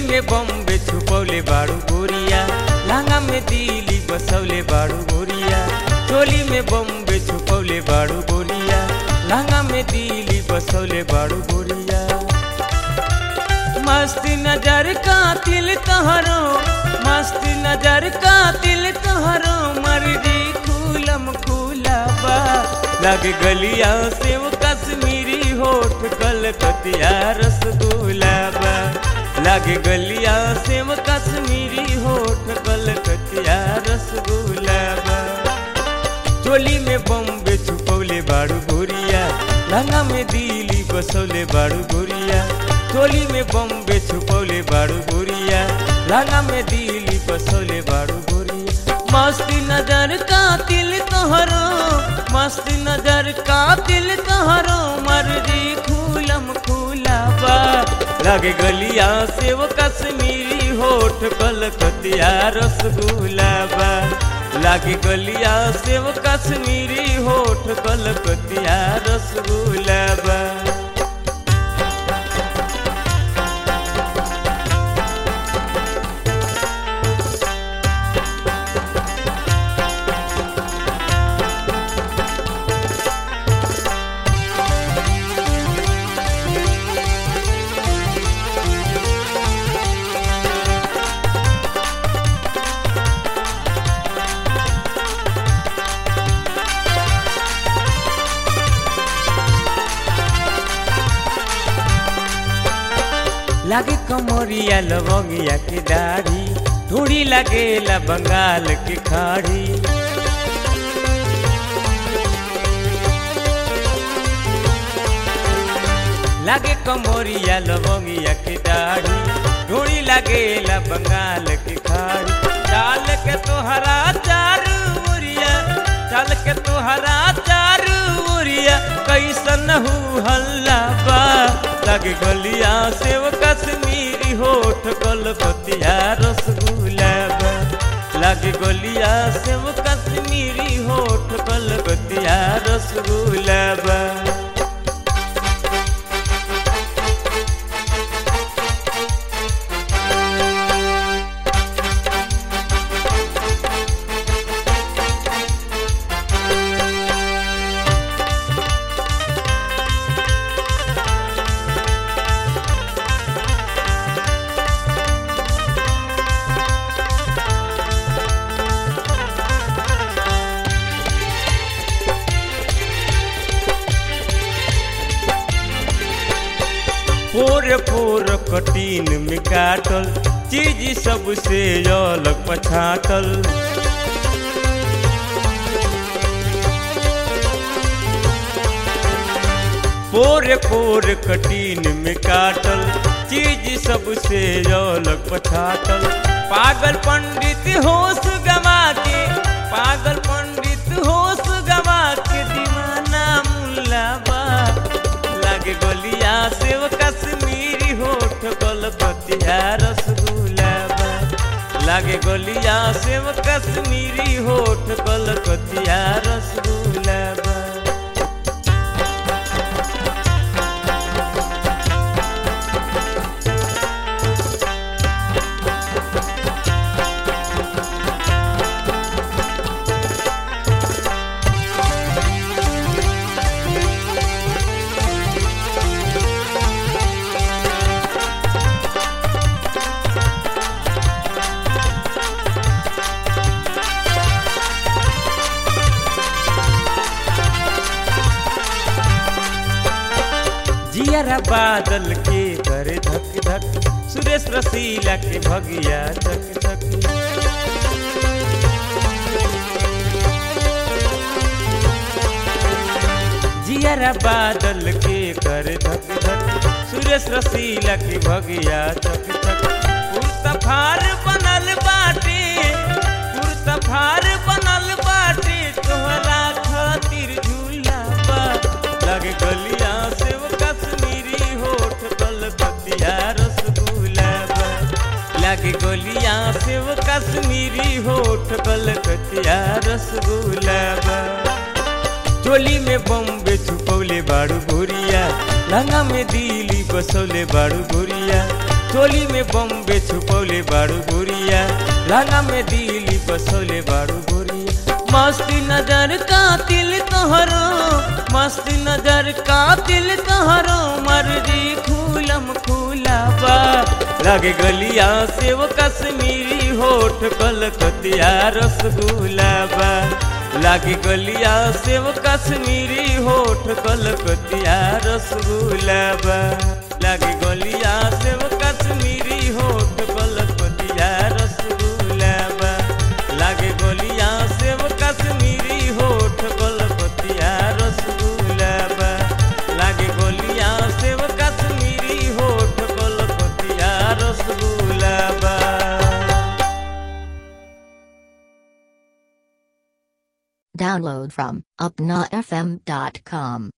में बम्बे छुपौले बाड़ू गोरिया लहंगा में दिली बसौले बाड़ू गोरिया चोली में बम्बे छुपौले बाड़ू गोरिया लहंगा में दिली बसौले बाड़ू गोरिया मस्त नजर का तिल तहरो मस्त नजर का तिल तहरो मर्जी खूलम खूला बा लग गलिया से वो कश्मीरी होठ कलकतिया रसगुल्ला बा लग गलिया से वो कश्मीरी होठ कलकतिया रसगुल्ला बा चोली में बम्बे छुपौले बाड़ू गोरिया लहंगा में दिली बसौले बाड़ू गोरिया चोली में बम्बे छुपौले बाड़ू गोरिया लहंगा में दिली बसौले बाड़ू गोरिया मस्ती नजर का तिल तोहरो मस्ती नजर का तिल तोहरो मर्जी खूलम खूला बा लगे गलिया से वो कश्मीरी होठ कलकतिया रसगुल्ला बा लागे गलिया से वो कश्मीरी होठ कलकतिया रसगुल्ला बा लागे कमरिया लवंगिया की दाढ़ी थोड़ी लगेला बंगाल की खाड़ी लागे कमरिया लवंगिया की दाढ़ी थोड़ी लगेला बंगाल की खाड़ी चाल के तोहरा चारू उरिया चाल के तोहरा चारू उरिया कैसन हु हल्ला बा लगे गलिया से वो कश्मीरी होठ कलकतिया रसगुल्ला बा लगे गलिया से वो कश्मीरी होठ कलकतिया रसगुल्ला बा पोर पोर कटीन में काटल चीज सबसे अलग पछाटल पोर पोर कटीन में काटल चीज सबसे अलग पछाटल पागल पंडित होश गवा के पागल पंडित होश गवा के दीवाना मुल्लाबा लागे गलिया से वो कश्मीरी होठ कलकतिया रसगुल्ला बा लागे गलिया से वो कश्मीरी होठ कलकतिया रसगुल्ला बा जियरा बादल के करे धक धक सुरेश रसीला के भगिया धक धक जियरा बादल के करे धक धक सुरेश रसीला के भगिया धक धक पुरतफार बनल बाटे पुरतफार बनल बाटे तोहरा खातिर झूला बा लगे गलिया से वो कश्मीरी होठ कलकतिया रसगुल्ला बा लगे गलिया से वो कश्मीरी होठ कलकतिया रसगुल्ला बा चोली में बम्बे छुपौले बाड़ू गोरिया लहंगा में दिली बसौले बाड़ू गोरिया चोली में बम्बे छुपौले बाड़ू गोरिया लहंगा में दिली बसौले बाड़ू गोरिया मस्ती नजर का तिल तोहरो मस्ती नजर का तिल तोहरो मर्जी खूलम खूला बा लगे गलिया से वो कश्मीरी होठ कलकतिया रसगुल्ला बा लागे गलिया से वो कश्मीरी होठ कलकतिया रसगुल्ला बा लागे गलिया से वो कश्मीरी होठ कलकतिया रसगुल्ला बा लागे गलिया से वो कश्मीरी होठ कलकतिया रसगुल्ला बा लागे गलिया से वो कश्मीरी होठ कलकतिया रसगुल्ला बा Download from upnafm.com.